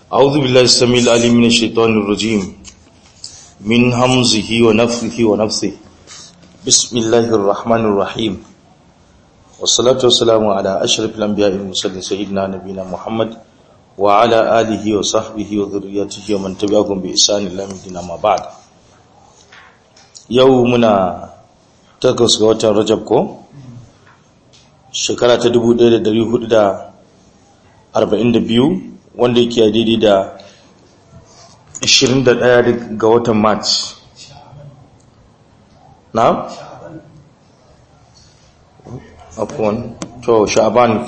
أعوذ بالله السميع العليم من الشيطان الرجيم من همزه ونفخه ونفثه بسم الله الرحمن الرحيم والصلاة والسلام على أشرف الأنبياء والمرسلين سيدنا نبينا محمد وعلى آله وصحبه وذريته ومن تبعهم بإحسان إلى مدينة ما بعد يومنا takwas ga watan rajab ko shekara ta 1442 wanda yake daidai da 21 ga watan march na? afuwan to sha'aban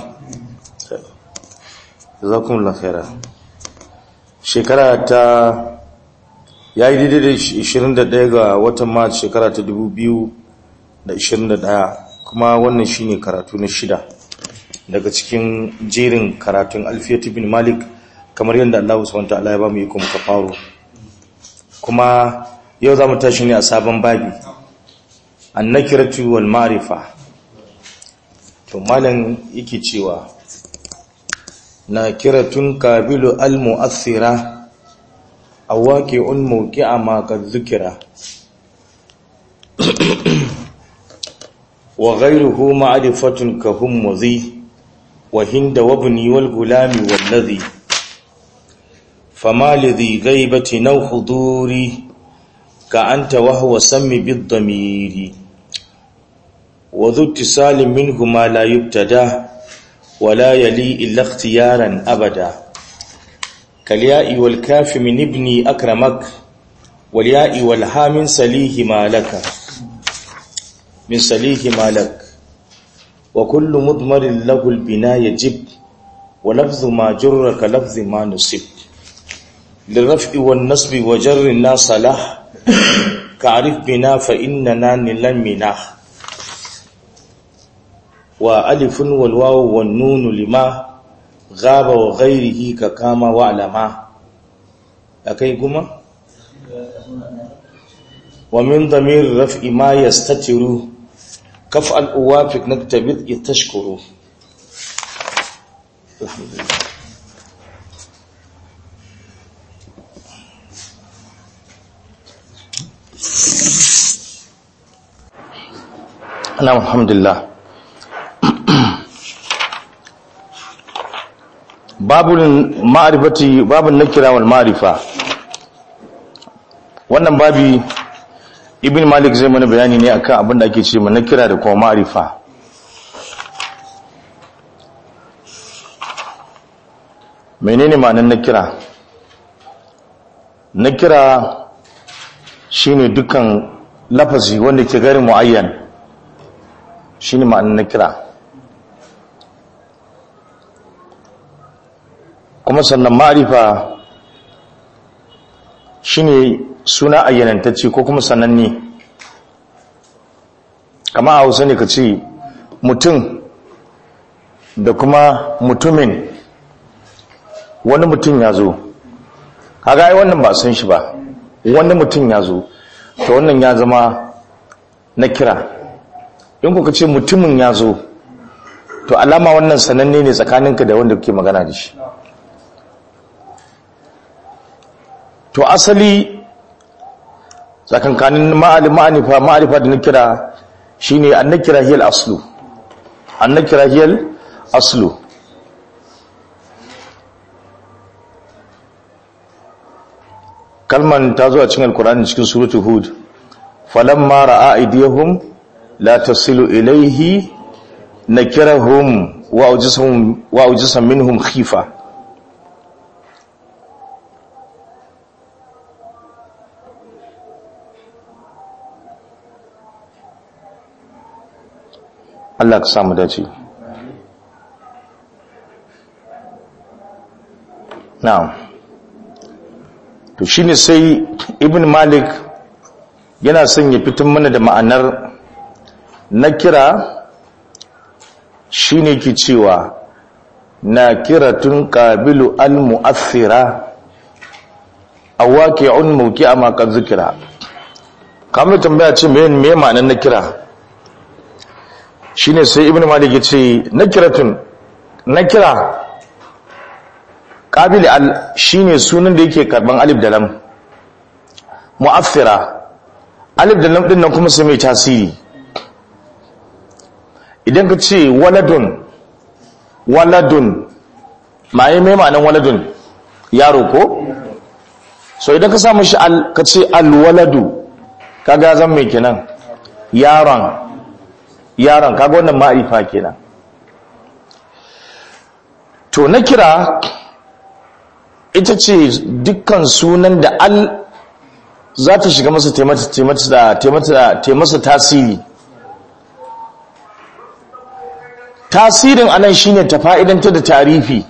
zakun lafera shekara ta ya yi daidai da 21 ga watan march shekara ta 2000 da 21 kuma wannan shine karatu na shida daga cikin jerin karatun alfiyatu bin malik kamar yadda Allah subhanahu ta'ala ya ba mu yi kuma faro kuma yau zamu tashi ne a sabon babi annakiratu wal ma'rifa to malam yake cewa nakiratun qabilu al mu'athira awaqi'un mawqi'a ma qad dhukira وغيره معرفة كهم وذي وهند وابني والغلام والذي فما لذي غيبة نو حضوري كأنت وهو سم بالضمير وذو اتصال منه ما لا يبتدى ولا يلي إلا اختيارا أبدا كالياء والكاف من ابني أكرمك والياء والها من سليه ما لك من سليه مالك وكل مضمر له البناء يجب ولفظ ما جر كلفظ ما نصب للرفع والنصب وجر الناس له كعرف بنا فإننا نلمنا وألف والواو والنون لما غاب وغيره ككاما وعلما أكيكما ومن ضمير رفع ما يستتر كفء الأوافق نكتبت تشكر الحمد لله نعم الحمد لله باب المعرفة باب النكرة والمعرفة wannan babi ibn malik zai mana bayani ne akan abin da ake ce na kira da kuma ma'arifa menene ma'anar na kira na kira shine dukkan lafazi wanda ke gari muayyan shine ma'anar na kira kuma sannan ma'arifa shine suna ayyanantacce ko kuma sananne kama a hausa ne ka ce mutum da kuma mutumin wani mutum ya zo kaga ai wannan ba san shi ba wani mutum ya zo to wannan ya zama na kira in kuka ce mutumin ya zo to alama wannan sananne ne tsakaninka da wanda kuke magana da shi to asali tsakankanin ma'arifa ma'arifa da nakira shine annakira hiyal aslu annakira hiyal aslu kalman ta zo a cikin alkur'ani cikin suratu hud falamma ra'a aydiyahum la tasilu ilayhi nakirahum wa awjasahum wa awjasam minhum khifa Allah ka samu dace na'am to shine sai ibn malik yana son ya fitin mana da ma'anar na kira shine ke cewa na kiratun qabilu al-mu'athira awaqi'un mawqi'a ma qad zikira kamar tambaya ce me me ma'anar na kira shine sai ibnu malik yace nakiratun nakira qabil al shine sunan da yake karban alif da lam mu'affira alif da lam din nan kuma sai mai tasiri idan ka ce waladun waladun ma'ai mai ma'anan waladun yaro ko so idan ka samu shi ka ce alwaladu kaga zan mai kenan yaron yaron kaga wannan ma'arifa kenan to na kira ita ce dukkan sunan da al za ta shiga masa taimasa tasiri tasirin anan shine ta fa'idanta da tarifi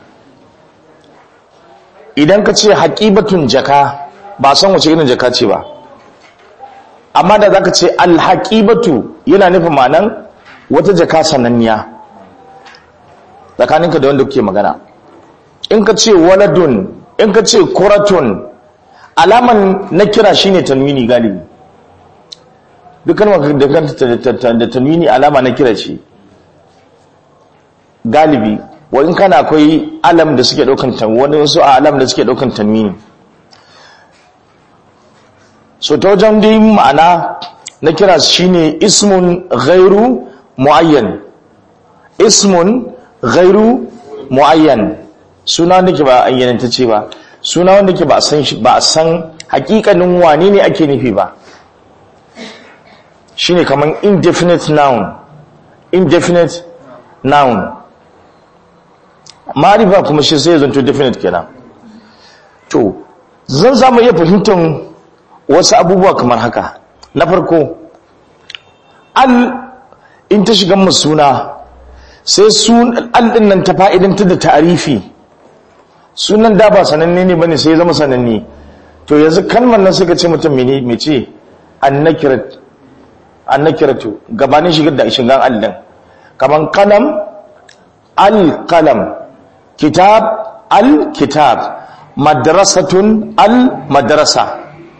idan ka ce haƙibatun jaka ba san wace irin jaka ce ba amma da za ka ce alhaƙibatu yana nufin ma'anan wata jaka sananniya tsakaninka da wanda kuke magana in ka ce waladun in ka ce kuratun alaman na kira shine tanwini galibi dukkan da tanwini alama na kira ce galibi wa in kana akwai alam da suke daukan tanwini wani wasu alam da suke daukan tanwini so ta wajen dai ma'ana na kira shine ismun ghairu muayyan ismun ghairu muayyan suna wanda ke ba ayyananta ce ba suna wanda ke ba a san ba a san hakikanin wane ne ake nufi ba shine kaman indefinite noun indefinite noun ma'arifa kuma shi sai zanto definite kenan to zan zama iya fahimtar wasu abubuwa kamar haka na farko al in ta shiga mu suna sai sun al din nan ta fa'idanta da ta'arifi sunan da ba sananne ne bane sai ya zama sananne to yanzu kalmar nan suka ce mutum mene me ce annakirat annakiratu gabanin shigar da shigan al din kaman qalam al qalam kitab al kitab madrasatun al madrasa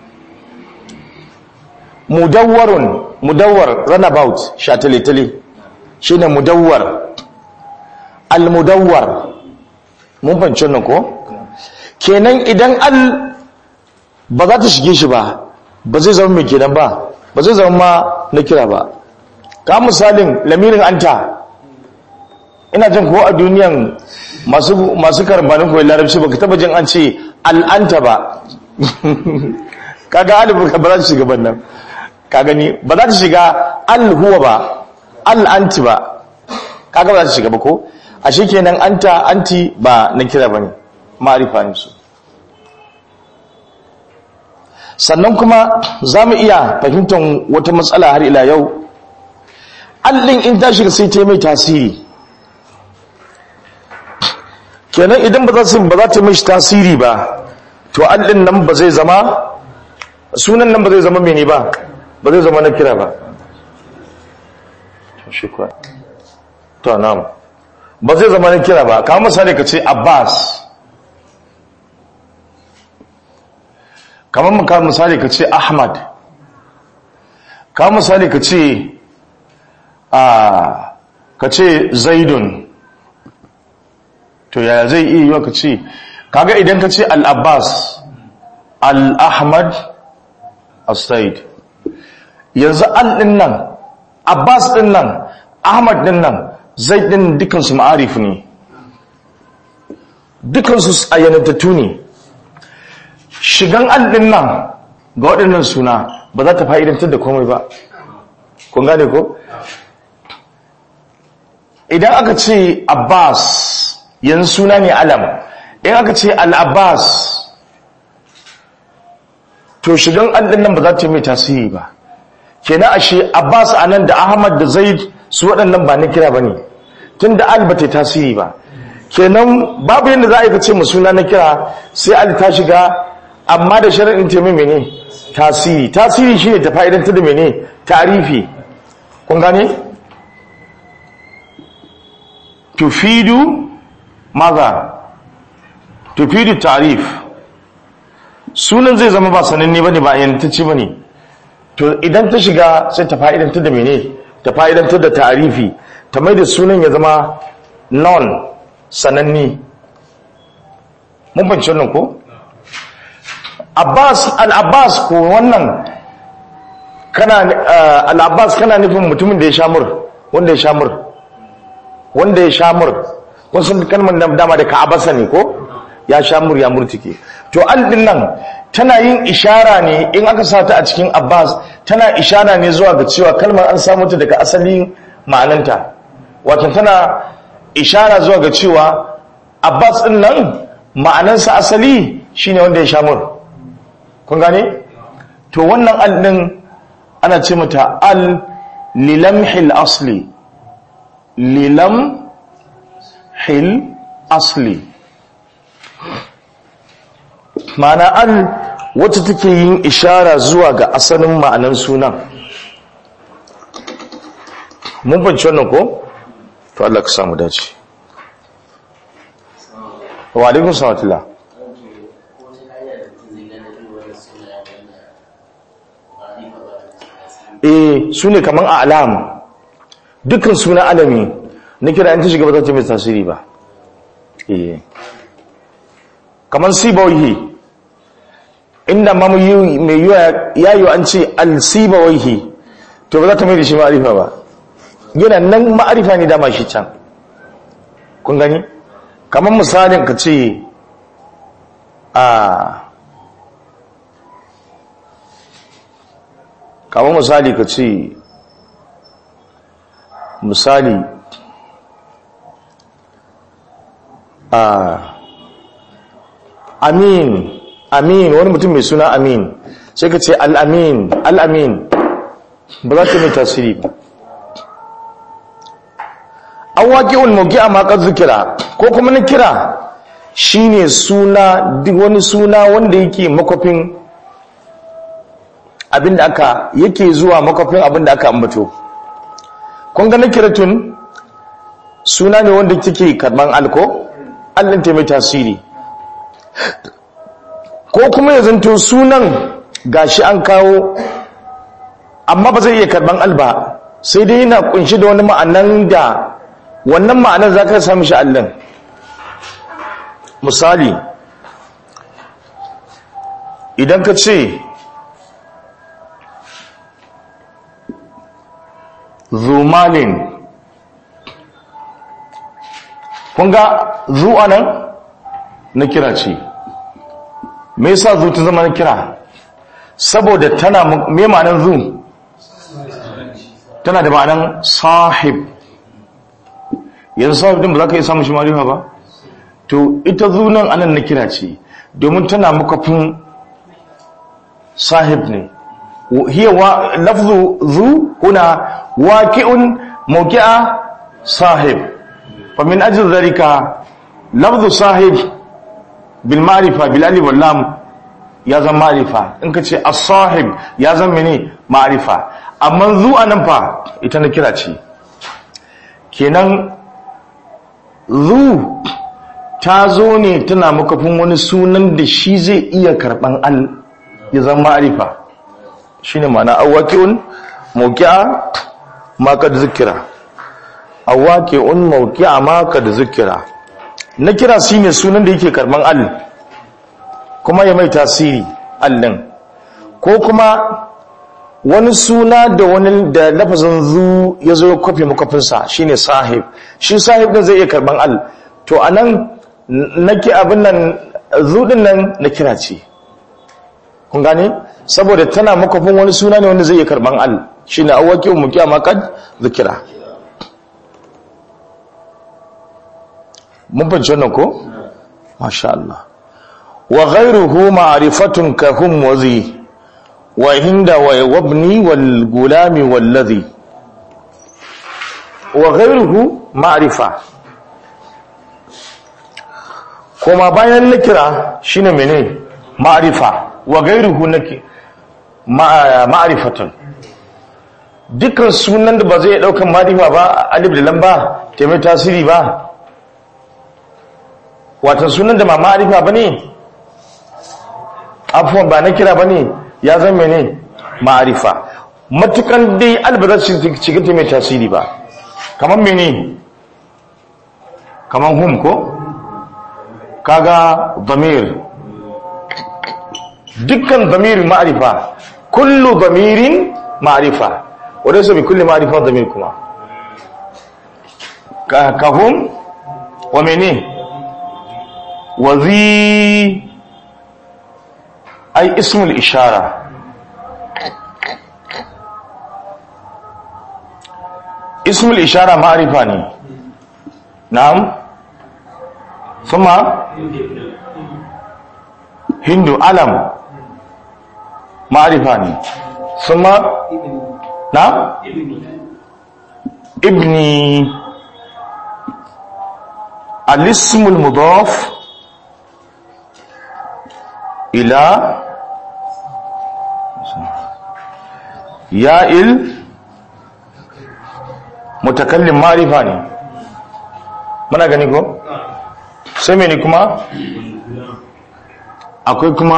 mudawwarun mudawwar runabout shatale-tale shi ne mudawwar al-mudawwar mun fanci nan ko? kenan idan al ba za ta shige shi ba ba zai zama mai kenan ba ba zai zama ma na kira ba ka misalin lamirin anta ina jin ko a duniyan masu karambanin koyi larabci ba ka taba jin an ce al'anta ba kaga alifin ba za ta shiga ban nan ka gani ba za ta shiga al-huwa ba al-anti ba kaga ba za ta shiga ba ko a shi kenan anta anti ba na kira ba ne ma'arifa ne su sannan kuma za mu iya fahimtar wata matsala har ila yau allin in ta shiga sai ta mai tasiri kenan idan ba za ta mai tasiri ba to allin nan ba zai zama sunan nan ba zai zama mene ba ba zai zama na kira ba to nam ba zai zama na kira ba kawo misali ka ce abbas kamar mu kawo misali ka ce ahmad kawo misali ka ce a ka ce zaidun to yaya zai iya yiwa ka ce kaga idan ka ce al-abbas al-ahmad al-said yanzu al din nan abbas din nan ahmad din nan zaid din dukansu ma'arif ne dukansu ayyanantattu ne shigan al din nan ga waɗannan suna ba za ta fa'idantar da komai ba kun gane ko idan aka ce abbas yanzu suna ne alam in aka ce al-abbas to shigan allin nan ba za ta yi mai tasiri ba kenan ashe abbas anan da ahmad da zaid su waɗannan ba na kira ba ne tun da al ba ta yi tasiri ba kenan babu yadda za a yi ce mu suna na kira sai al ta shiga amma da shari'in ta mai mene tasiri tasiri shine ta fa'idanta da mene tarifi kun gane tufidu maza tufidu tarif sunan zai zama ba sananne bane ba yantacce bane to idan ta shiga sai ta fa'idantar da mene ta fa'idantar da tarifi ta mai da sunan ya zama non sananne mun fahimci wannan ko abbas al-abbas ko wannan kana al-abbas kana nufin mutumin da ya shamur wanda ya shamur wanda ya shamur wasu kalmar dama da ka'abasa ne ko ya shamur ya murtike to al din nan tana yin ishara ne in aka sata a cikin abbas tana ishara ne zuwa ga cewa kalmar an samu ta daga asalin ma'ananta wato tana ishara zuwa ga cewa abbas din nan ma'anansa asali shine wanda ya shamur kun gane to wannan al din ana ce mata al lilamhil asli lilam hil asli ma'ana al wacce take yin ishara zuwa ga asalin ma'anan sunan mun banci wannan ko to Allah ka samu dace wa alaikun salatila eh su ne kaman alam dukkan suna alami na kira in ta shiga ba za ta mai tasiri ba eh kaman sibawaihi inda ma mai yiwa ya yi an ce al-sibawaihi to ba za ta mai da shi ma'arifa ba yana nan ma'arifa ne dama shi can kun gani kamar misalin ka ce a kamar misali ka ce misali a amin amin wani mutum mai suna amin sai ka ce al'amin al'amin ba za ta mai tasiri ba an waƙe ulmogi a makar zikira ko kuma na kira shine suna duk wani suna wanda yake makwafin abinda aka yake zuwa makwafin abinda aka ambato kun ga na kiratun suna ne wanda take karban alko allin ta mai tasiri ko kuma ya zanto sunan gashi an kawo amma ba zai iya karban alba sai dai yana kunshi da wani ma'anan da wannan ma'anar za ka sami shi allon misali idan ka ce zumalin kunga zuwa nan na kira ce me yasa zu ta zama na kira saboda tana me ma'anar zu tana da ma'anar sahib yanzu sahib din ba za ka yi samun shi marifa ba to ita zu nan anan na kira ce domin tana makafin sahib ne hiya wa lafzu zu huna waqi'un mawqi'a sahib fa min ajli dhalika lafzu sahib bil ma'rifa bil alif wal lam ya zama ma'rifa in ka ce as-sahib ya zama mene ma'rifa amma zu anan fa ita na kira ce kenan zu ta zo ne tana makafin wani sunan da shi zai iya karban al ya zama ma'rifa shine ma'ana awaqi'un mawqi'a ma kad zikira awaqi'un mawqi'a ma kad zikira na kira shine sunan da yake karban al kuma ya mai tasiri allin ko kuma wani suna da wani da lafazin zu ya zo kwafi makwafinsa shine sahib shi sahib din zai iya karban al to anan nake abin nan zu din nan na kira ce kun gane saboda tana makwafin wani suna ne wanda zai iya karban al shi ne awaki umuki a makad zikira mun fahimci wannan ko? masha Allah wa ghairuhu ma'rifatun ka hum wazi wa hinda wa wabni wal gulami wal ladhi wa ghairuhu ma'rifa kuma bayan nakira shine mene ma'rifa wa ghairuhu nake ma'arifatun dukkan sunan da ba zai daukan ma'arifa ba alif da lamba ta mai tasiri ba watan sunan da ma ma'arifa ba ne afuwan ba na kira ba ne ya zama ne ma'arifa matukan dai albazar cikin ta mai tasiri ba kamar mene kamar hum ko kaga damir dukkan damirin ma'arifa kullu damirin ma'arifa wadda su bi kulli ma'arifa damir kuma kahum wa mene wazi ai ismul ishara ismul ishara ma'arifa ne na'am thumma hindu alam ma'arifa ne thumma na ibni الاسم المضاف إلى ياء المتكلم معرفة ne muna gani ko sai mene kuma akwai kuma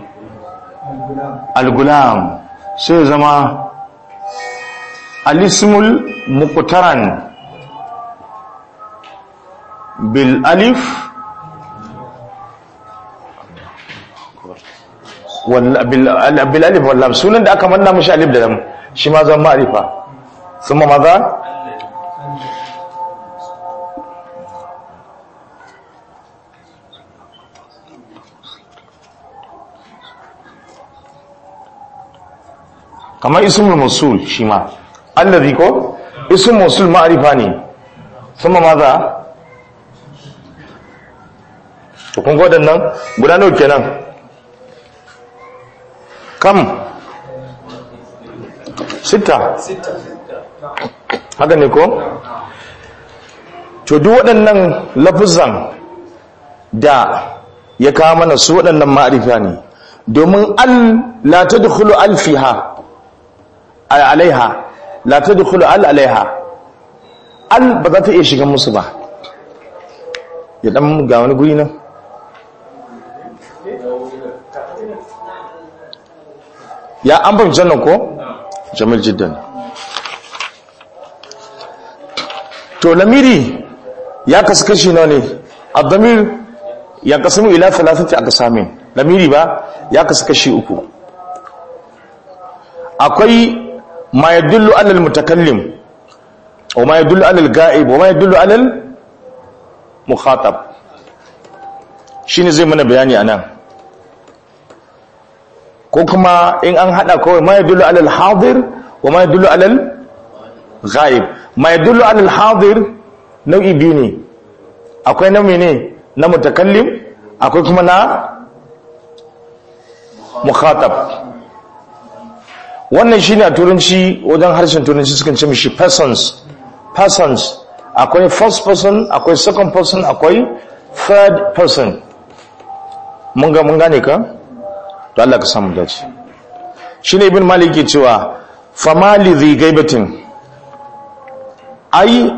al-gulam sai zama al-ismul muqtaran بالالف بالالف واللام sunan da aka manna mishi alif da lam shi ma zan ma'rifa thumma madha kamar ismul mawsul shi ma allazi ko ismul mawsul ma'rifa ne thumma madha to kun godon nan guda nawa kenan kam sita haka ne ko to duk waɗannan lafuzan da ya kawo mana su waɗannan ma'arifa ne domin al la tadkhulu al fiha alaiha la tadkhulu al alaiha al ba za ta iya shiga musu ba ya dan ga wani guri nan ya an fahimci nan ko jamil jiddan to lamiri ya kasu kashi nawa ne abdamir ya kasu mu ila thalathati aqsamin lamiri ba ya kasu kashi uku akwai ma yadullu ala almutakallim wa ma yadullu ala alga'ib wa ma yadullu ala almukhatab shine zai mana bayani anan ko kuma in an hada kawai ma yadullu ala alhadir wa ma yadullu ala alghaib ma yadullu ala alhadir nau'i biyu ne akwai na mene na mutakallim akwai kuma na mukhatab wannan shine a turanci wajen harshen turanci sukan ce mishi persons persons akwai first person akwai second person akwai third person mun ga mun gane ka to Allah ka samu dace shine ibn malik ke cewa famali dhi gaibatin ai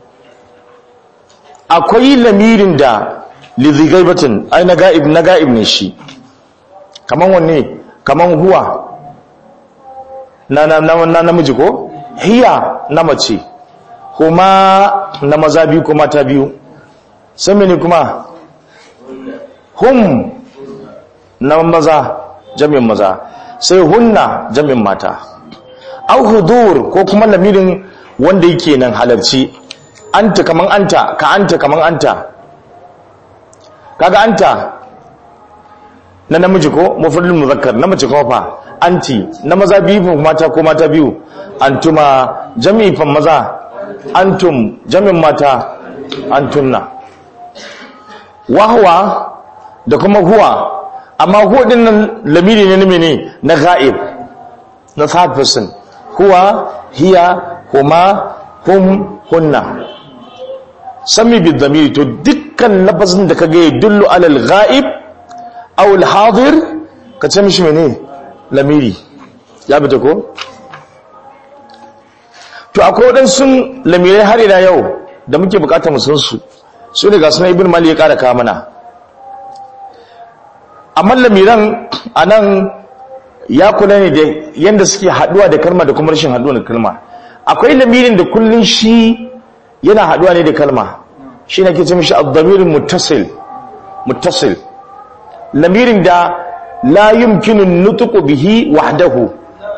akwai lamirin da li dhi gaibatin ai na ga'ib na ga'ib ne shi kaman wanne kaman huwa na na na namiji ko hiya na mace kuma na maza biyu ko mata biyu sai mene kuma hum na maza jami'in maza sai hunna jami'in mata au hudur ko kuma lamirin wanda yake nan halarci anta kaman anta ka anta kaman anta kaga anta na namiji ko mufradul muzakkar na mace kuma fa anti na maza biyu fa mata ko mata biyu antuma jami'i fa maza antum jami'in mata antunna wahwa da kuma huwa amma huwa din nan lamiri ne nime ne na ghaib na third person huwa hiya huma hum hunna sami bi dhamiri to dukkan lafazin da kaga ya dullu alal ghaib aw al hadir ka ce mishi mene lamiri ya bita ko to akwai waɗansu lamirai har ila yau da muke bukatar mu san su su ne ga sunan ibn mali ya ƙara kawo mana amma lamiran a nan ya kula ne da yadda suke haɗuwa da kalma da kuma rashin haɗuwa da kalma akwai lamirin da kullum shi yana haɗuwa ne da kalma shi na ke ce mishi abdamirin muttasil muttasil lamirin da la yumkinu nutuqu bihi wahdahu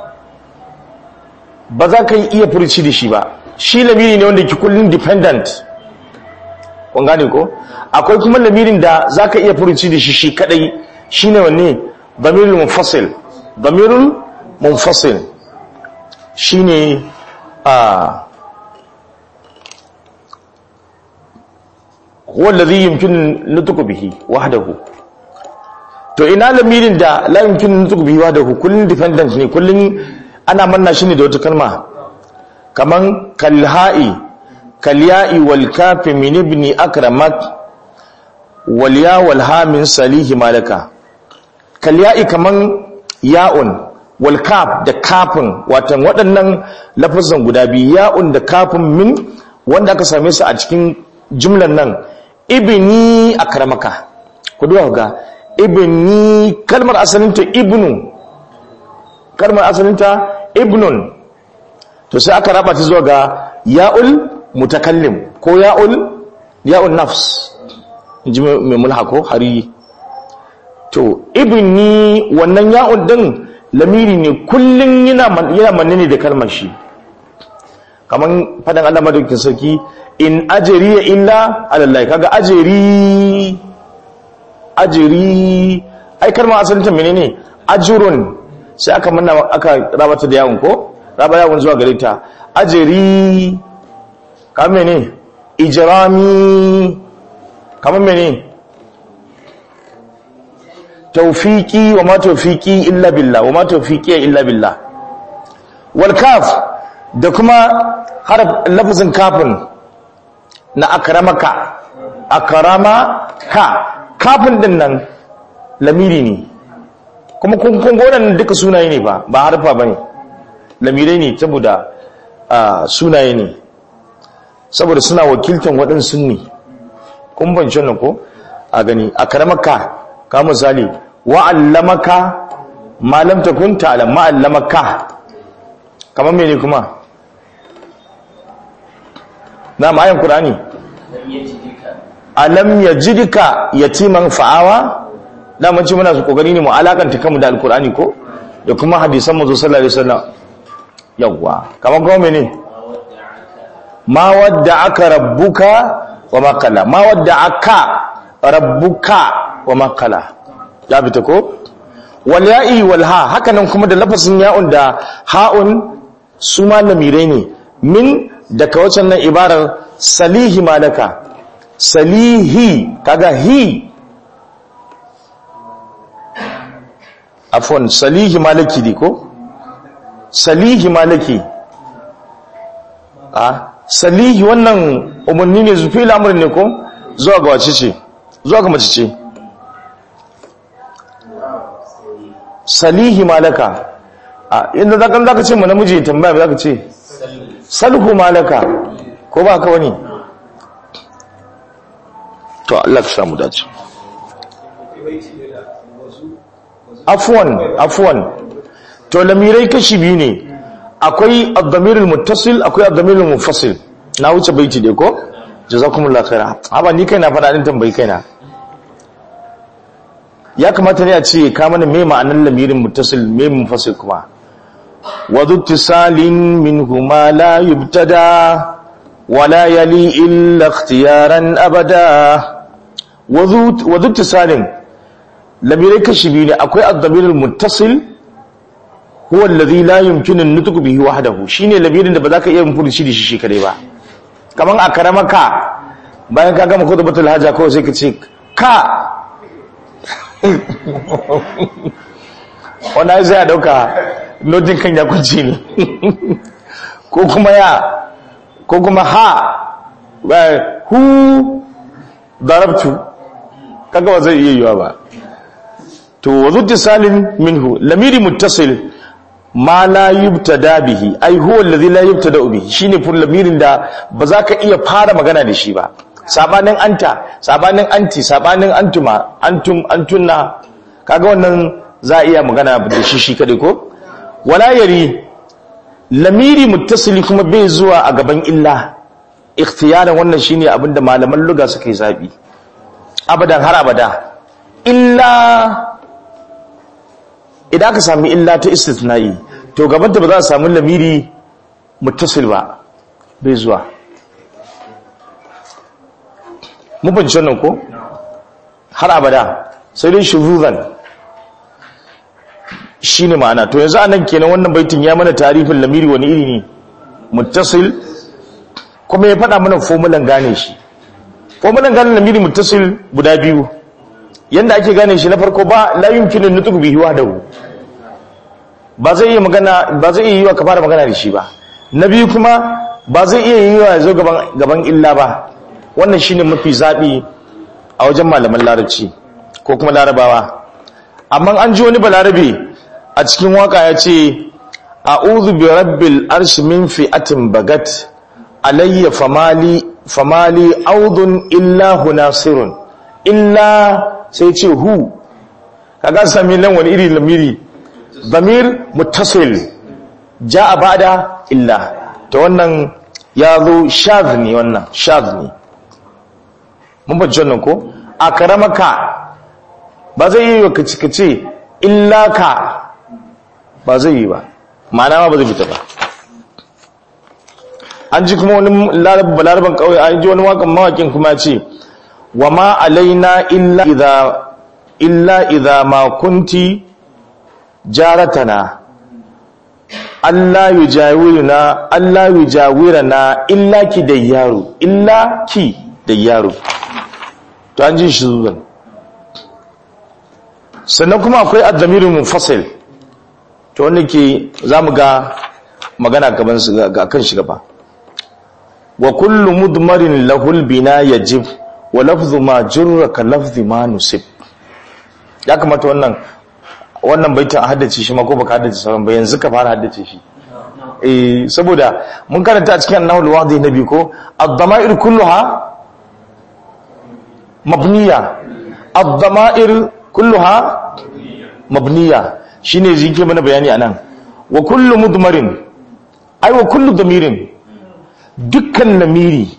ba za ka iya furci da shi ba shi lamiri ne wanda ke kullum dependent kun gane ko akwai kuma lamirin da za ka iya furci da shi shi kadai shine wanne damirul munfasil damirul munfasil shine a huwa alladhi yumkinu nutqu bihi wahdahu to ina lamirin da la yumkinu nutqu bihi wahdahu kullun dependent ne kullun ana manna shi ne da wata kalma kaman kalha'i kalya'i wal kafi min ibni akramak wal ya wal ha min salihi malaka kalya'i kaman ya'un wal kaf da kafin watan waɗannan lafazan guda biyu ya'un da kafin min wanda aka same su a cikin jumlan nan ibni akramaka ku duba ga ibni kalmar asalinta ibnu kalmar asalinta ibnun to sai aka raba ta zuwa ga ya'ul mutakallim ko ya'ul ya'ul nafs inji mai mulha ko hari to ibni wannan ya'ul din lamiri ne kullun yana yana manne ne da kalmar shi kaman fadan Allah madaukakin sarki in ajriya illa ala Allah kaga ajri ajri ai kalmar asalinta menene ajrun sai aka manna aka rabata da yawon ko raba yawon zuwa gare ta ajiri kamar mene ijrami kamar mene taufiki wa ma taufiki illa billah wa ma taufiki illa billah wal kaf da kuma harf lafazin kafin na akramaka akramaka kafin din nan lamiri ne kuma kun gonan duka sunaye ne ba ba harfa ba ne lamirai ne saboda sunaye ne saboda suna wakiltan waɗansu ne kun banci wannan ko a gani a karamaka ka misali wa'allamaka malam ta kun ta'alam ma'allamaka kamar mene kuma na ma'ayin ƙurani alam ya jidika yatiman fa'awa daman ce muna su kokari ne mu alakanta kanmu da alkur'ani ko da kuma hadisan manzo sallallahu alaihi wasallam yawa kamar kuma mene ma wadda aka rabbuka wa ma qala ma wadda aka rabbuka wa ma qala ya fita ko wal ya'i wal ha haka nan kuma da lafazin ya'un da ha'un su ma lamirai ne min daga wacan nan ibarar salihi malaka salihi kaga hi afon salihi malaki di ko salihi malaki a salihi wannan umarni ne zufi lamurin ne ko zuwa ga wace ce zuwa ga mace ce salihi malaka a inda zakan zaka ce mu namiji tambaya zaka ce salhu malaka ko ba ka wani to Allah ka samu dace afwan afwan to lamirai kashi biyu ne akwai ad-damirul muttasil akwai ad-damirul munfasil na wuce baiti dai ko jazakumullahu khaira haba ni kaina fada din tambayi kaina ya kamata ne a ce ka mana me ma'anar lamirin muttasil me munfasil kuma wa dhuttisalin minhuma la yubtada wala yali illa ikhtiyaran abada wa dhuttisalin lamirai kashi biyu ne akwai ad-damirul muttasil huwa alladhi la yumkinu an-nutq bihi wahdahu shine lamirin da ba za ka iya furuci da shi shi kadai ba kaman a karamaka bayan ka gama khutbatul haja kawai sai ka ce ka wannan zai a dauka lojin kan ya kunci ne ko kuma ya ko kuma ha hu darabtu kaga ba zai iya yiwa ba to wazu tisalin minhu lamiri muttasil ma la yubtada bihi ai huwa allazi la yubtada bihi shine fur lamirin da ba za ka iya fara magana da shi ba sabanin anta sabanin anti sabanin antuma antum antunna kaga wannan za a iya magana da shi shi kadai ko wala yari lamiri muttasili kuma bai zuwa a gaban illa ikhtiyaran wannan shine abinda malaman lugha suka yi zabi abadan har abada illa idan aka sami illa ta istithna'i to gabanta ba za a sami lamiri muttasil ba bai zuwa mun fahimci wannan ko har abada sai dai shuzuzan shine ma'ana to yanzu anan kenan wannan baitin ya mana tarifin lamiri wani iri ne muttasil kuma ya faɗa mana fomulan gane shi fomulan gane lamiri muttasil guda biyu yanda ake gane shi na farko ba la yumkinu nutqu bihi wahdahu ba zai iya magana ba zai iya yiwa ka fara magana da shi ba na biyu kuma ba zai iya yiwa ya zo gaban gaban illa ba wannan shine mafi zabi a wajen malaman larabci ko kuma larabawa amma an ji wani balarabe a cikin waka ya ce a'udhu bi rabbil arshi min fi'atin bagat alayya famali famali audun illa hunasirun illa sai ce hu kaga sami nan wani iri lamiri damir muttasil ja'a ba'da illa to wannan ya zo shadh ne wannan shadh ne mun ba jannan ko akramaka ba zai yi ka ci kace illa ka ba zai yi ba ma'ana ma ba zai fita ba an ji kuma wani laraban kauye an ji wani wakan mawakin kuma ce wa ma alaina illa idha illa idha ma kunti jaratana Allah yujawiruna Allah yujawirana illa ki da yaro illa ki da yaro to an ji shi zuwan sannan kuma akwai ad-damirul munfasil to wanda ke zamu ga magana gaban su ga kan shi gaba wa kullu mudmarin lahul bina yajib wa lafzu ma jurra ka lafzi ma nusib ya kamata wannan wannan baitin a haddace shi ma ko baka haddace sauran ba yanzu ka fara haddace shi eh saboda mun karanta a cikin annahul wadi nabi ko ad-dama'ir kulluha mabniya ad-dama'ir kulluha mabniya shine zike mana bayani anan wa kullu mudmarin ai wa kullu damirin dukkan lamiri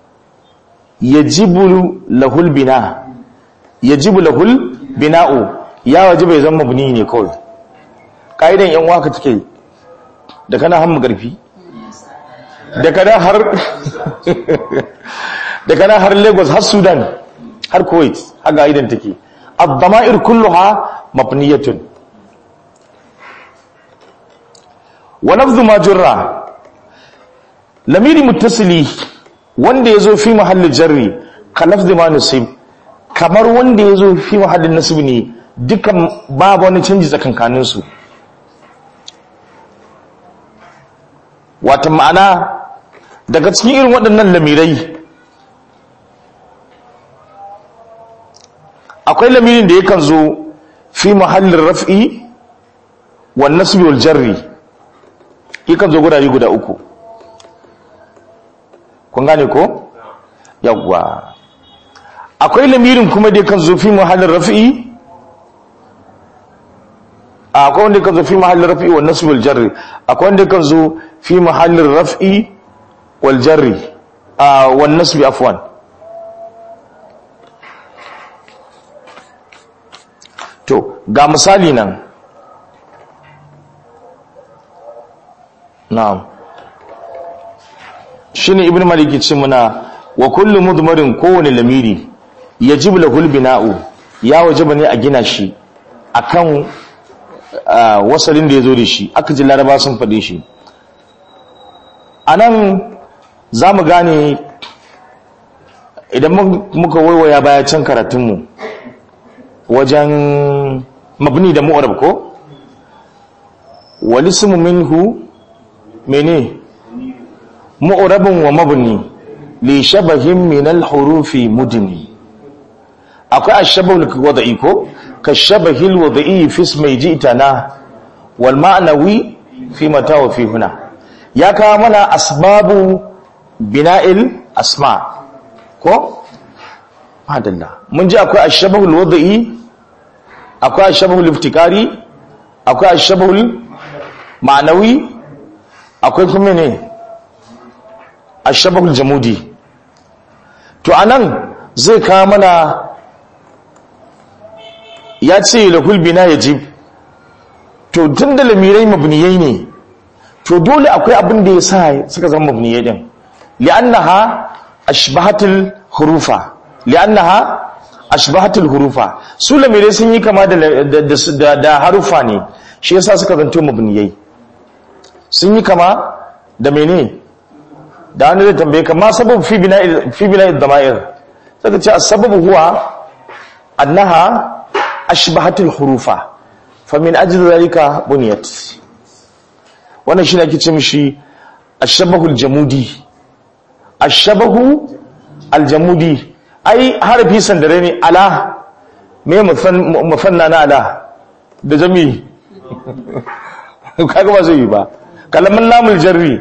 yajibu lahul bina yajibu lahul bina'u ya waje bai zama mabni ne kawai ka'idan yan waka take da kana hammu garfi da kana har da kana har Lagos har Sudan har Kuwait har ka'idan take ad-dama'ir kulluha mabniyatun wa lafzu ma jurra lamiri muttasili wanda yazo fi mahallin jarri ka lafzi ma nusib kamar wanda yazo fi mahallin nasib ne dukan babu wani canji tsakankanin su wata ma'ana daga cikin irin waɗannan lamirai akwai lamirin da yakan zo fi mahallin raf'i wa nasbi wal jarri yakan zo gurare guda uku kun gane ko yawwa akwai lamirin kuma da kan zo fi mahallin rafi'i akwai wanda kan zo fi mahallin rafi'i wal nasb wal jarri akwai wanda kan zo fi mahallin rafi'i wal jarri wal nasb afwan to ga misali nan na'am shine ibnu malik ce muna wa kullu mudmarin kowane lamiri yajib lahul bina'u ya wajaba ne a gina shi akan wasalin da yazo da shi aka ji laraba sun fade shi anan zamu gane idan muka waiwaya baya can karatunmu wajen mabni da mu'arab ko walismu minhu mene mu'rabun wa mabni li shabahin min al-hurufi mudni akwai ashabul wada'i ko ka shabahil wada'i fi ismi ji'tana wal ma'nawi fi mata wa fi huna ya kawo mana asbabu bina'il asma ko madalla mun ji akwai ashabul wada'i akwai ashabul iftikari akwai ashabul ma'nawi akwai kuma ne ashabul jamudi to anan zai kawo mana ya ce lahul bina yajib to tun da lamirai mabniyai ne to dole akwai abin da ya sa suka zama mabniyai din li'annaha ashbahatul hurufa li'annaha ashbahatul hurufa su lamirai sun yi kama da da, da harufa ne shi yasa suka zanto mabniyai sun yi kama da mene da wani zai tambaye ka ma sababu fi bina fi bina dama'ir saka ce as-sababu huwa annaha ashbahatul hurufa famin ajin zalika buniyat wannan shi ne ake ce mishi ashabahul jamudi ashabahu aljamudi ai harafi sandare ne ala me mufanna na ala da jami kaga ba zai yi ba kalaman lamul jarri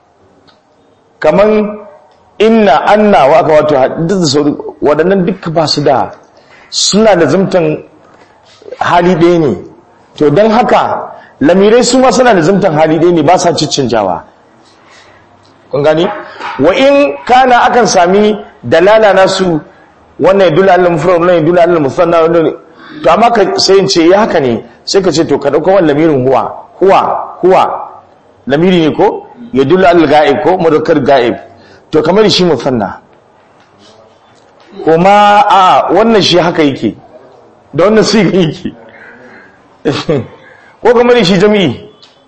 kaman inna anna wa aka wato waɗannan duka ba su da suna da zumtan hali ɗaya ne to don haka lamirai su ma suna da zumtan hali ɗaya ne ba sa ciccinjawa kun gani wa in kana akan sami dalala nasu wannan ya dula Allah mufrad wannan ya dula Allah musanna wannan to amma ka sai in ce ya haka ne sai ka ce to ka dauka wannan lamirin huwa huwa huwa lamiri ne ko ya dula Allah ga'ib ko mudakkar ga'ib to kamar shi musanna kuma a wannan shi haka yake da wannan siga yake ko kamar shi jami'i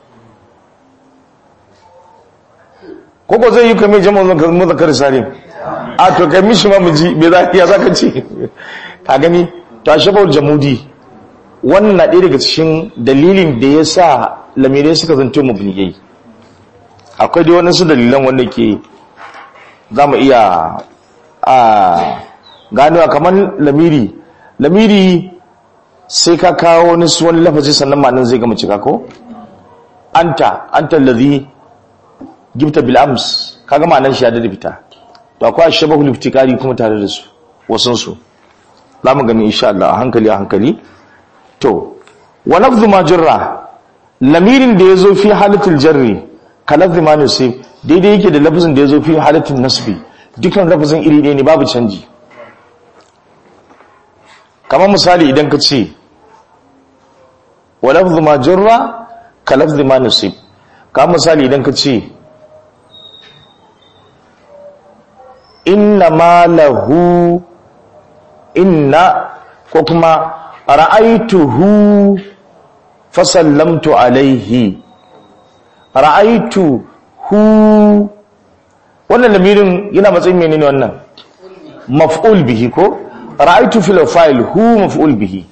ko ko zai yi kamar jami'in muzakar salim a to kai mishi ma muji me za ya zaka ce ka gani to a shabawar jamudi wannan na ɗaya daga cikin dalilin da ya sa lamirai suka zanto mabniyai akwai dai waɗansu dalilan wanda ke za mu iya a ganuwa kamar lamiri lamiri sai ka kawo wani wani lafazi sannan ma'anin zai gama cika ko anta anta allazi gibta bil ams kaga ma'anar shi ya da fita to akwai shabahul iftikari kuma tare da su wasun su zamu gani insha Allah a hankali a hankali to wa lafzu ma jarra lamirin da yazo fi halatul jarri ka lafzi ma nusib daidai yake da lafzin da yazo fi halatul nasbi dukan lafzin iri ɗaya ne babu canji kamar misali idan ka ce wa lafzu ma jarra ka lafzi ma nusib kamar misali idan ka ce inna ma lahu inna ko kuma ra'aituhu fasallamtu alaihi ra'aituhu wannan lamirin yana matsayin menene wannan maf'ul bihi ko ra'aitu fil fa'il hu maf'ul bihi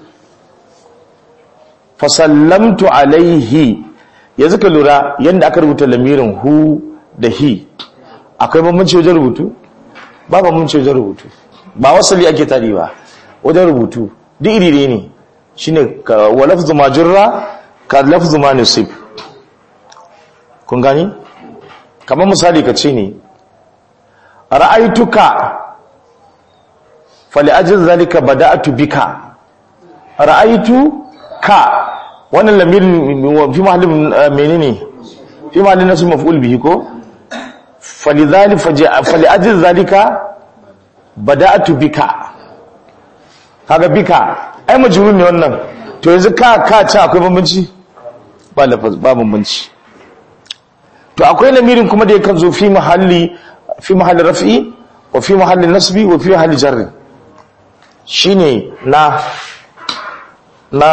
fasallamtu alaihi yanzu ka lura yanda aka rubuta lamirin hu da hi akwai bambanci wajen rubutu ba bambanci wajen rubutu ba wasali ake tari ba wajen rubutu duk iri ne shine wa lafzu ma jurra ka lafzu ma nisib kun gani kamar misali ka ce ne ra'aituka fali ajin zalika bada'atu bika ra'aitu ka wannan lamirin fi mahallin menene fi mahallin nasu maf'ul bihi ko falidhali fali ajin zalika bada'atu bika kaga bika ai majrur ne wannan to yanzu ka ka ci akwai bambanci ba lafaz ba bambanci to akwai lamirin kuma da yakan zo fi mahalli fi mahalli raf'i wa fi mahalli nasbi wa fi mahalli jarri shine na na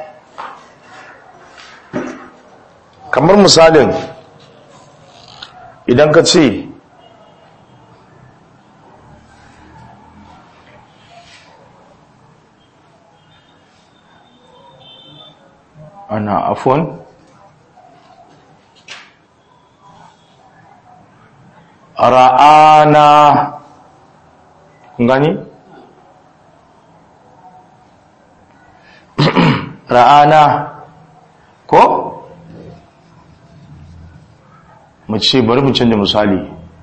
kamar misalin idan ka ce ana afon ra'ana gani ra'ana ko mu ce bari mu canza misali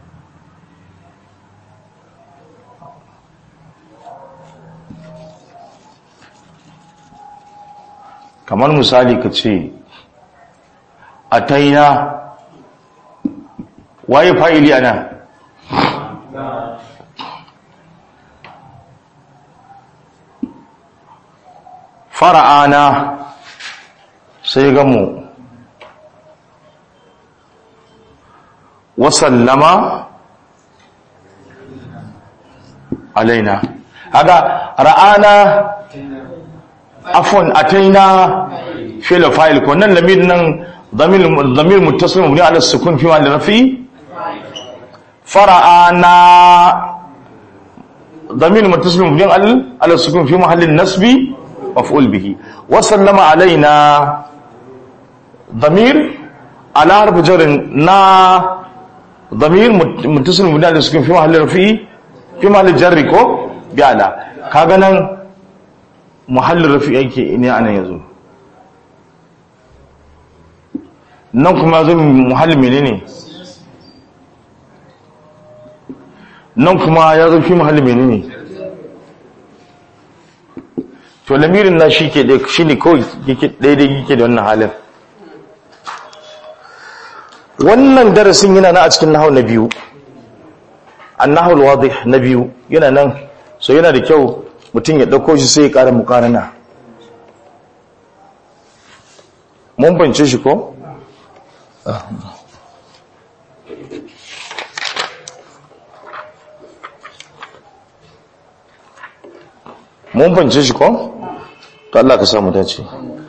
kamar misali ka ce a taina waye fa'ili ana fara'ana sai ga mu wasallama alaina aga ra'ana afwan ataina fil fa'il ko nan lamir nan ضمير ضمير متصل مبني على السكون في محل رفع فرعنا ضمير متصل مبني على على السكون في محل النصب مفعول به وسلم علينا ضمير على حرف جر نا ضمير متصل مبني على السكون في محل رفع في محل جر ko bi'ala kaga nan muhallin rafi yake ne anan yanzu nan kuma zo muhallin menene nan kuma ya zo fi muhallin menene to lamirin na shi ke shi ne kawai daidai yake da wannan halin wannan darasin yana na a cikin nahau na biyu annahu alwadih na biyu yana nan so yana da kyau mutum ya dauko shi sai ya ƙara mukarana mun bance shi ko mun bance shi ko to Allah ka samu dace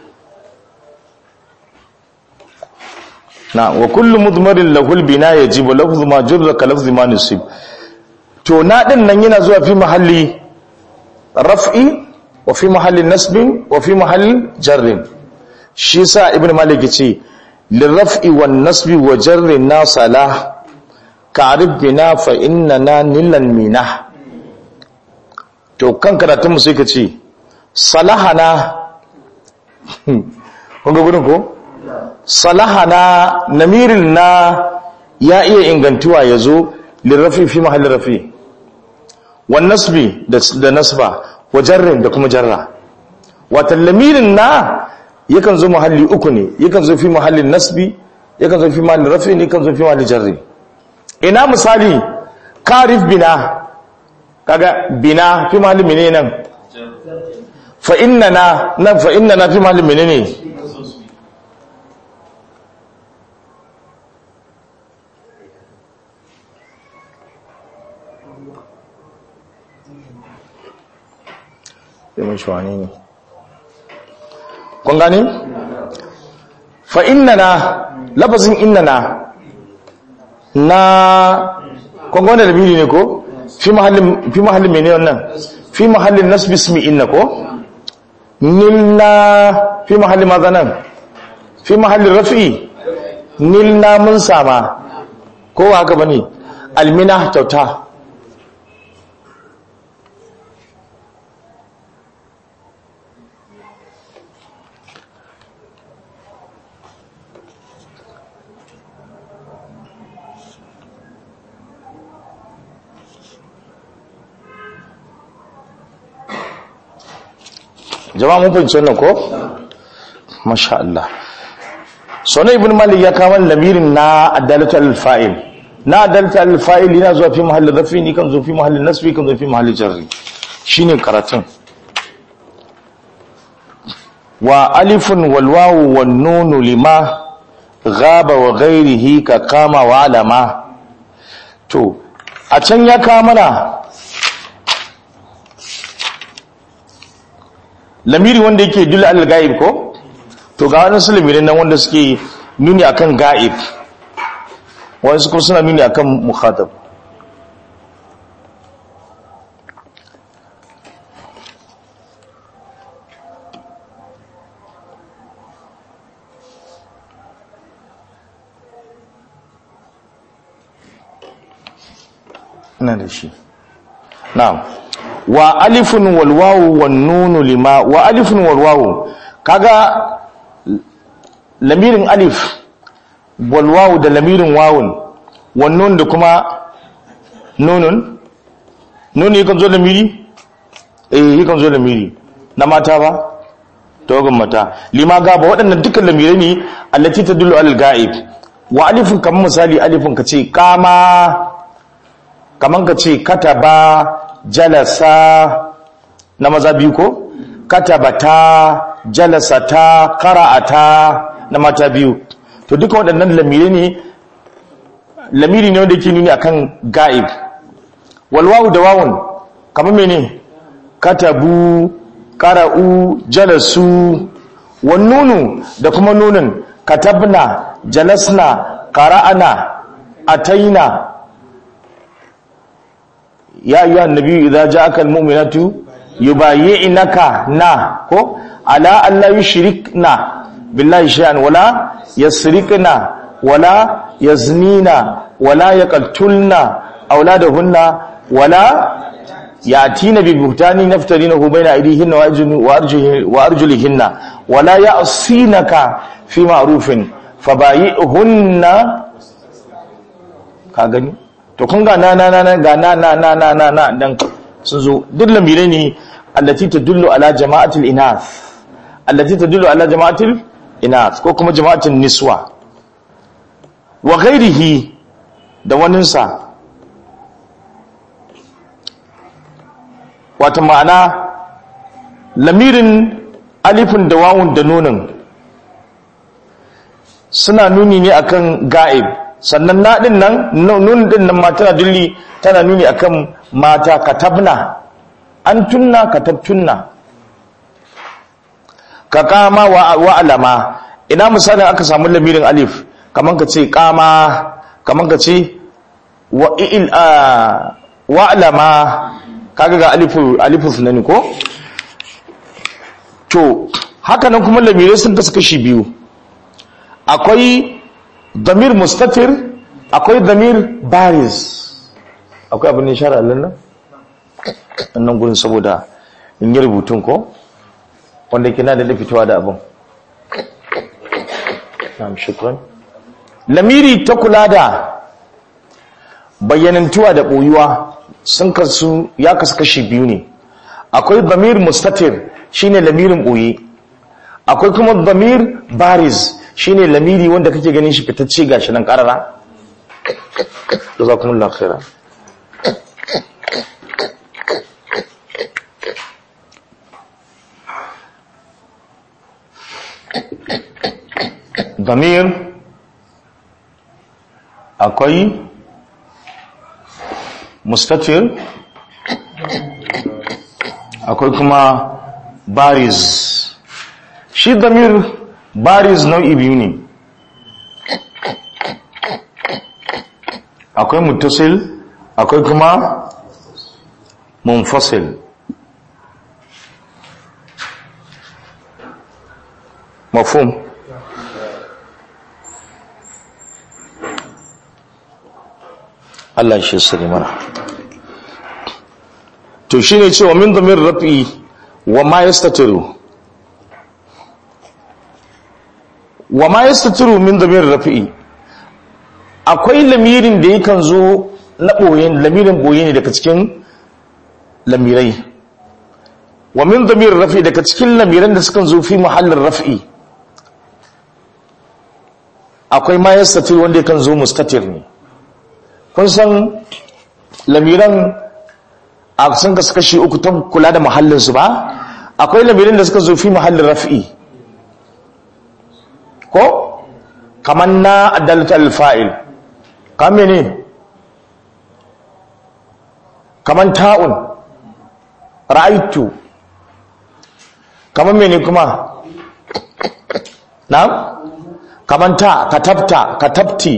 na wa kullu mudmarin lahul bina yajibu lafzu ma jurra ka lafzi ma nusib to na din nan yana zuwa fi mahalli raf'i wa fi mahalli nasbin wa fi mahalli jarrin shi sa ibnu malik ce liraf'i wan nasbi wa jarrin na salah ka'rif bina fa innana nilal minah to kan karatun mu sai ka ce salahana kun ga gudun ko salahana namirin na ya iya ingantuwa ya zo lirrafi fi mahalli rafi wan nasbi da nasba wa jarrin da kuma jarra wata lamirin na yakan zo mahalli uku ne yakan zo fi mahallin nasbi yakan zo fi mahallin rafi ne yakan zo fi mahallin jarri ina misali karif bina kaga bina fi mahallin menene nan fa innana nan fa innana fi mahallin menene sai mun shawani ne kun gani fa innana lafazin innana na kun ga wannan labiri ne ko fi mahallin fi mahallin menene wannan fi mahallin nasbi ismi inna ko nilna fi mahallin mazanan fi mahallin rafi nilna mun sama ko haka bane almina kyauta jama'a mun fahimci wannan ko masha Allah sunan ibn malik ya kama lamirin na adalatu al-fa'il na adalatu al-fa'il yana zuwa fi mahallin rafi ni kan zo fi mahallin nasbi kan zo fi mahallin jarri shine karatun wa alifun wal wawu wan nunu lima ghaba wa ghairihi ka kama wa alama to a can ya kawo mana lamiri wanda yake dula al ga'ib ko to ga wani su lamirin nan wanda suke nuni akan ga'ib wani su kuma suna nuni akan mukhatab ina da shi na'am wa alifun wal wawu wan nunu lima wa alifun wal wawu kaga lamirin alif wal wawu da lamirin wawun wan nun da kuma nunun nunu yakan zo lamiri eh yakan zo lamiri na mata ba tawagan mata lima gaba waɗannan dukkan lamirai ne allati tadullu alal ga'ib wa alifun kamar misali alifun kace kama kaman ka ce kataba jalasa na maza biyu ko katabata jalasata qara'ata na mata biyu to duka waɗannan lamiri ne lamiri ne wanda yake nuni akan ga'ib wal wawu da wawun kamar mene katabu qara'u jalasu wan nunu da kuma nunun katabna jalasna qara'ana ataina ya ayyuha annabi idza ja'aka almu'minatu yubayyi'naka na ko ala an la yushrikna billahi shay'an wala yasrikna wala yaznina wala yaqtulna auladahunna wala yatina bi buhtani naftarinahu bayna aydihinna wa arjulihinna wa arjulihinna wa arjulihinna wala ya'sinaka fi ma'rufin fabayi'hunna ka gani to kun ga na na na na ga na na na na na na dan sun zo duk lamire ne allati tadullu ala jama'atil inath allati tadullu ala jama'atil inath ko kuma jama'atin niswa wa ghairihi da waninsa wata ma'ana lamirin alifin da wawun da nunin suna nuni ne akan ga'ib sannan na din nan nun din nan ma tana dilli tana nuni akan mata katabna an tunna katabtunna ka kama wa alama ina misalin aka samu lamirin alif kaman ka ce kama kaman ka ce wa il a wa alama kaga ga alifu alifu sunani ko to haka nan kuma lamirai sun kasu kashi biyu akwai damir mustatir akwai damir baris akwai abin nishara a nan nan gurin saboda in yi rubutun ko wanda ke na da fitowa da abin shukran lamiri ta kula da bayyanantuwa da ɓoyuwa sun kasu ya kasu kashi biyu ne akwai damir mustatir shine lamirin ɓoye akwai kuma damir baris shine lamiri wanda kake ganin shi fitacce gashi nan karara jazakumullahu khaira damir akwai mustatir akwai kuma baris shi damir baris nau'i biyu ne akwai mutasil akwai kuma munfasil mafhum Allah shi sani mana to shine cewa min damir rafi wa ma yastatiru wa ma yastatiru min damir rafi'i akwai lamirin da yakan zo na boyen lamirin boye ne daga cikin lamirai wa min damir rafi'i daga cikin lamiran da sukan zo fi muhallin rafi'i akwai ma yastatiru wanda yakan zo mustatir ne kun san lamiran a sun ka kashi uku ta kula da muhallinsu ba akwai lamirin da suka zo fi muhallin rafi'i ko kamar na adalta alfa'il kame ne kamar ta'un ra'aitu kamar mene kuma na kamar ta katabta katabti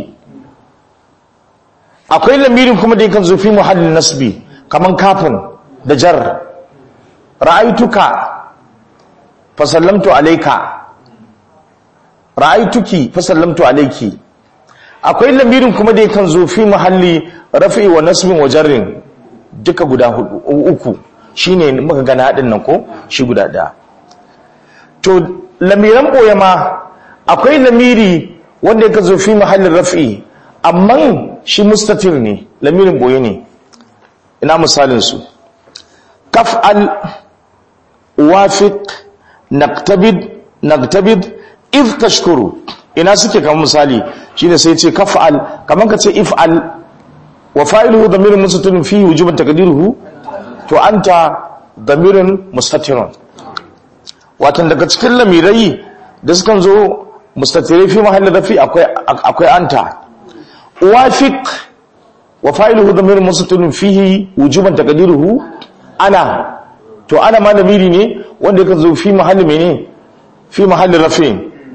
akwai lamirin kuma da yakan zo fi muhallin nasbi kamar kafin da jar ra'aituka fasallamtu alaika ra'aituki fasallamtu alayki akwai lamirin kuma da yakan zo fi mahalli rafi'i wa nasbin wa jarrin duka guda hudu uku shine muka gana hadin nan ko shi guda daya to lamiran boye ma akwai lamiri wanda yakan zo fi mahallin rafi'i amma shi mustatir ne lamirin boye ne ina misalin su kaf'al wafiq naqtabid naqtabid if tashkuru ina suke kamar misali shine sai ce kaf'al kaman ka ce if'al wa fa'iluhu damirun mustatirun fi wujuban taqdiruhu to anta damirun mustatirun watan daga cikin lamirai da sukan zo mustatirai fi mahallin rafi akwai akwai anta wafiq wa fa'iluhu dhamir mustatirun fihi wujuban taqdiruhu ana to ana ma lamiri ne wanda yakan zo fi mahallin mene fi mahallin rafi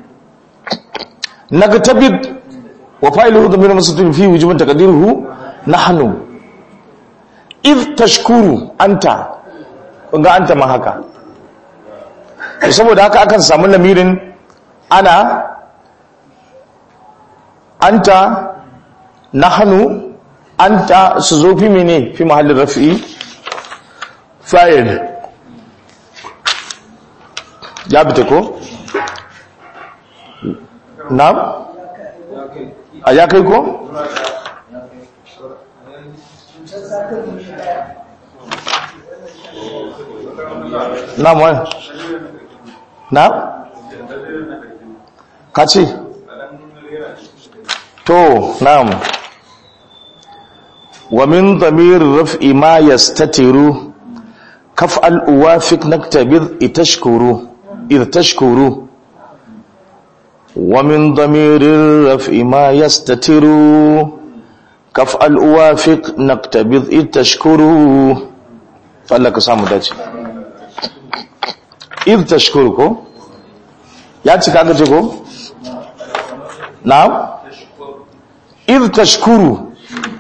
nagtabid wa fa'iluhu dhamir mustatirun fihi wujuban taqdiruhu nahnu id tashkuru anta kunga anta ma haka to saboda haka akan samu lamirin ana anta nahnu anta su zo fi mene fi mahallin rafi'i fa'il ya bita ko na a ya kai ko na wani na ka ce to na'am wa min damir raf'i ma yastatiru kaf'al uwafiq naktabid itashkuru id tashkuru wa min damir raf'i ma yastatiru kaf'al uwafiq naktabid itashkuru Allah ka samu dace id tashkuru ko ya cika gaje ko na'am id tashkuru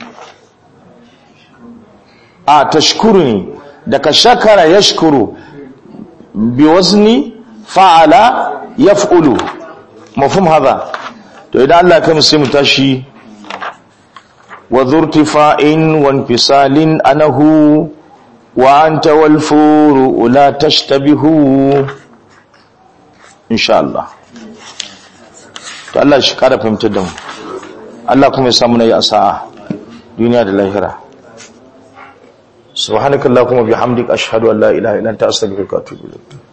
a tashkuru ne daga shakara yashkuru bi wazni fa'ala yaf'ulu mafhum hada to idan Allah kai sai mu tashi wa dhurtifa'in wa infisalin anahu wa anta wal furu la tashtabihu insha Allah to Allah shi kara fahimtar da mu Allah kuma ya samu na yi asa'a duniya da lahira subhanakallahumma bihamdika ashhadu an la ilaha illa anta astaghfiruka wa atubu ilayk